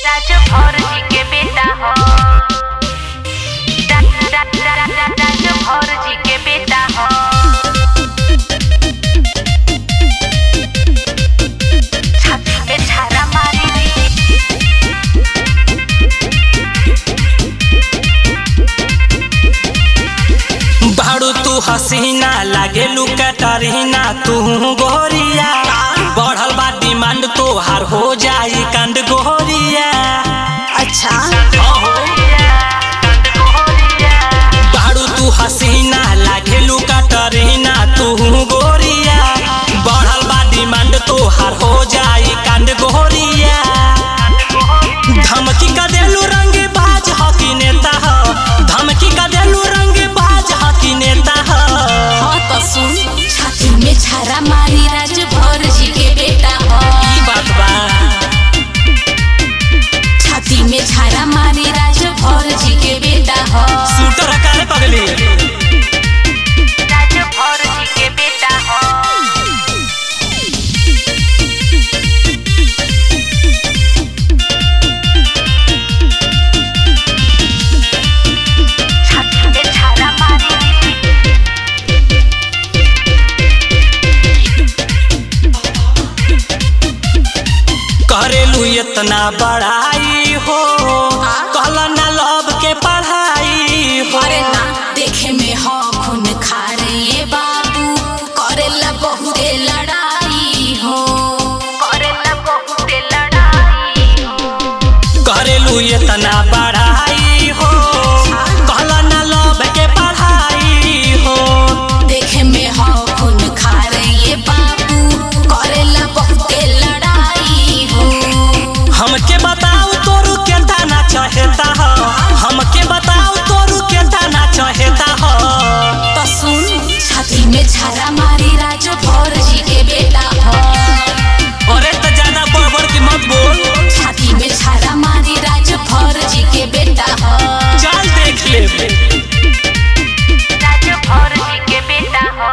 राजू भौरजी के बेटा हो रा- रा- रा- रा- रा- राजू भौरजी के बेटा हो छाती पे छारा मारी बाड़ू तू हसीना लागे लुकटरीना तू गोरिया बढ़ल बा डिमांड तोहार हो जाई कांड गोरिया अच्छा बाड़ू तू हसीना लागे लुकटरीना तू गोरिया बढ़ल बा डिमांड तोहार हो जाई कांड गोरिया धमकी का देलू रंग बाज हकी नेता ह धमकी का देलू रंग बाज हकी नेता ह हाँ तो सुन छाती में छारा मारी राज भौर जी के बेटा हो ई बात बा छाती में छारा मारी राज भौर जी के बेटा हो शूटर काले पगली राजू भौरजी के बेटा हो छाती पे छारा मारी करेलू इतना बड़ाई हो कहल ना लब के पढ़ाई हो अरे ना देखे में हो खून खारे ये बाबू करेला बहुते लड़ाई हो करेला बहुते लड़ाई हो करेलू इतना बड़ाई हो कहल ना लब के पढ़ाई हो देखे में हो खून खारे ये बाबू करेला बहुते लड़ाई हो हमके बताओ तोरू के दाना चाहता हो हमके बताओ तोरू के दाना चाहता हो तो सुन छाती में छारा मारी राज भौर जी के बेटा हो अरे तो ज्यादा बढ़ बढ़ के मत बोल छाती में छारा मारी राज भौर जी के बेटा हो चल देख ले राजू भौरजी के बेटा हो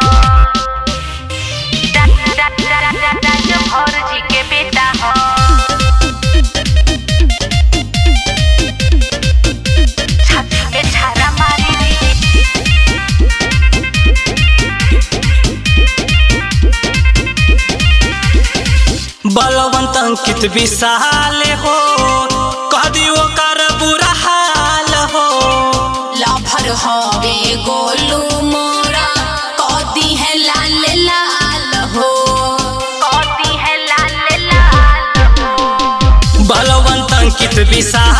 रा- रा- रा- रा- रा- राजू भौरजी के बेटा हो छाती पे छारा मारी बलवंत अंकित विशाल हो कह दियो कर बुरा हाल हो लाभर हवे गोलू मोरा कदी है लाल लाल हो कौती है लाल लाल हो बलवंत अंकित विशाल